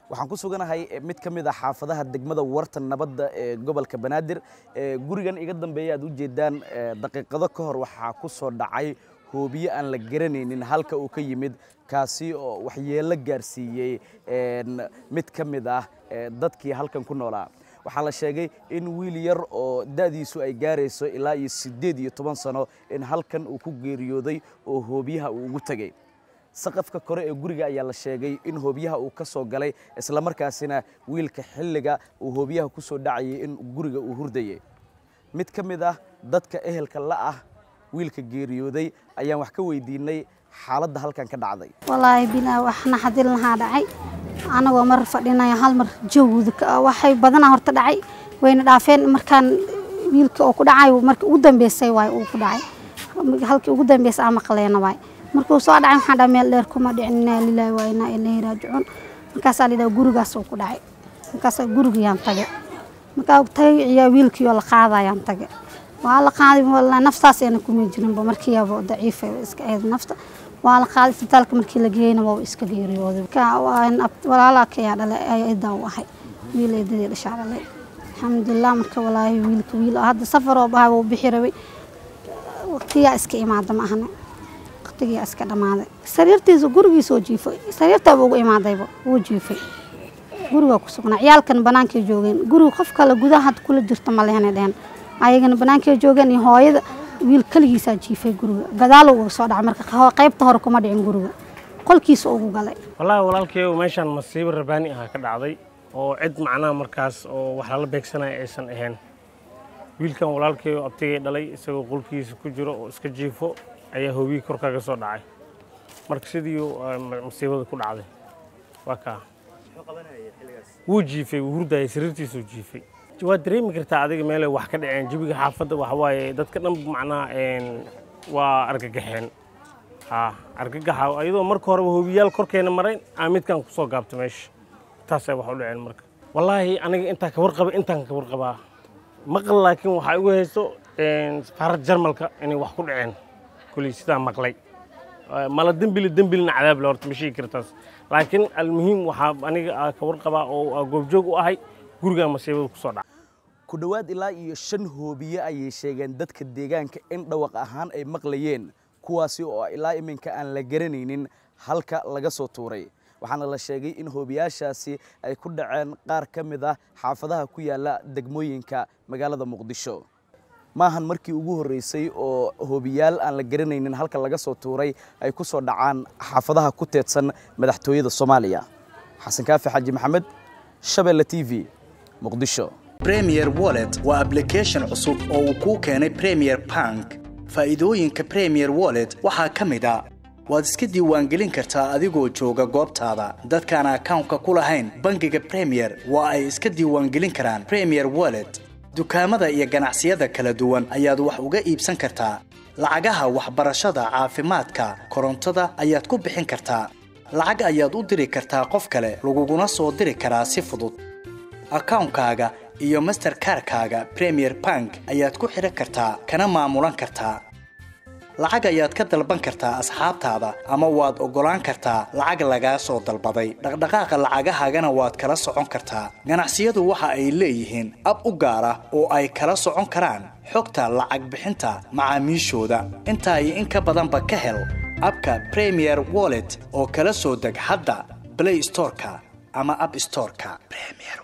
waxaan ku suganahay mid ka mid a xaafadaha degmada warta nabadda ee gobolka banaadir gurigan iga dambeeya aad u jeedaan daqiiqado ka hor waxaa ku soo dhacay hoobiye aan la garanaynin halka uu ka yimid kaasi oo waxyeello gaarsiiyey mid ka mid ah dadkii halkan ku noolaa waxaa la sheegay in wiil yar oo da'diisu ay gaarayso ilaa iyo siddeed iyo toban sano in halkan uu ku geeriyooday oo hoobiyaha uu ugu tegey saqafka kore ee guriga ayaa la sheegay in hoobiyaha uu ka soo galay islamarkaasina wiilka xilliga uu hoobiyaha ku soo dhacayay in guriga uu hurdayay mid ka mid ah dadka ehelka la ah wiilka geeriyooday ayaan wax ka weydiinay xaaladda halkan ka dhacday walaahi bilaa wax naxadin lahaa dhacay anagoo mar fadhinaya hal mar jawda waxay badanaa horta dhacay wayna dhaafeen markaan wiilka oo ku dhacay markii ugu dambeysay waay uu ku dhacay halkii ugu dambeysay aan maqleena waay markuu soo dhacay waxaan dhaha meel dheer kuma dhicin inaa lilaahi waa inaa ilaahi raajicuun markaasaa la yidhaha gurigaas uu ku dhacay markaasaa gurigiyaan tage markaa tagay ciyaa wiilkiioo la qaadayaan tage waa la qaaday walaa naftaas ayna kuma jirinba markiiaba daciifay iska ahayd nafta waa la qaaday isbitaalka markii la geeyeyna waa iska geeriyooday walaalaa kayaa dhalay aydaa u ahay wiil eedadii dhashaa dhalay alxamdulilah marka walaahi wiilka wiil hadda safaroo bahay wuu bixi rabay waqtiyaa iska imaada ma ahna waqtigiyaa iska dhammaaday sariirtiisa gurigiisoo jiifay sariirtaaba ugu imaadayba wuu jiifay gurigaa ku sugnaa ciyaalkan banaankay joogeen guriga qof kale gudaha had kula jirta ma lehna dhehen ayagana banaankay joogeen iyo hooyada wiil keligiisaa jiifay guriga gadaalo uga soo dhacay marka qaybta hore kuma dhicin guriga qolkiisa ugu galay wallaahi walaalkeeyo meeshaan masiibo rabaani aha ka dhacday oo cid macnaha markaas oo wax lala beegsanaya aysan ahayn wiilkan walaalkeeyo abtigay dhalay isagoo qolkiisa ku jiro oo iska jiifo ayaa hoobiyii kor kaga soo dhacay marka sidii masiibada ku dhacday waa kaa wuu jiifay wuu hurdayay sariirtiisuu jiifay waad dareemi kartaa adiga meelay wax ka dhaceen jabiga xaafadda waxa waaye dadka dhan macnaha waa argagaxeen ha argagaxa iyadoo marka horeba hoobiyaal korkeena marayn aa midkan ku soo gaabta meesha taasay wax u dhaceen marka wallaahi aniga intaa ka warqaba intaan ka warqabaa maqal laakiin waxaa igu hayso safaarad jarmalka inay wax ku dhaceen kuley sidaa maqlay mala dembili dembilina cadaable horta ma sheegi kartaas laakiin almuhiim waxaa aniga ka warqabaa oo goobjoog u ahay gurigaa masiibada ku soo dhaca ku dhowaad ilaa iyo shan hoobiye ayay sheegeen dadka deegaanka in dhawaq ahaan ay maqlayeen kuwaasi oo ilaa iminka aan la garanaynin halka laga soo tuuray waxaana la sheegay in hoobiyaashaasi ay ku dhaceen qaar ka mid ah xaafadaha ku yaala degmooyinka magaalada muqdisho maahan markii ugu horreysay oo hoobiyaal aan la garanaynin halka laga soo tuuray ay ku soo dhacaan xaafadaha ku teedsan madaxtooyada soomaaliya xasan kaafi xaaji maxamed shabeelle t v muqdisho premier wallet waa ablication cusub oo uu kuu keenay premier bank faa'iidooyinka premier wallet waxaa ka mid a waad iska diiwaangelin kartaa adigoo jooga goobtaada dadkaan akawnka ku lahayn bangiga premier waa ay iska diiwaangelin karaan premier wallet dukaamada iyo ganacsiyada kala duwan ayaad wax uga iibsan kartaa lacagaha waxbarashada caafimaadka korontada ayaad ku bixin kartaa lacag ayaad u diri kartaa qof kale laguguna soo diri karaa si fudud akawnkaaga iyo masterkarkaaga premier bank ayaad ku xidhan kartaa kana maamulan kartaa lacag ayaad ka dalban kartaa asxaabtaada ama waad oggolaan kartaa lacag lagaa soo dalbaday dhaqdhaqaaqa lacagahaagana waad kala socon kartaa ganacsiyadu waxa ay leeyihiin ab u gaar ah oo ay kala socon karaan xogta lacag bixinta macaamiishooda intaa iyo in ka badanba ka hel abka premier wallet oo kala soo deg hadda blay storeka ama ab storeka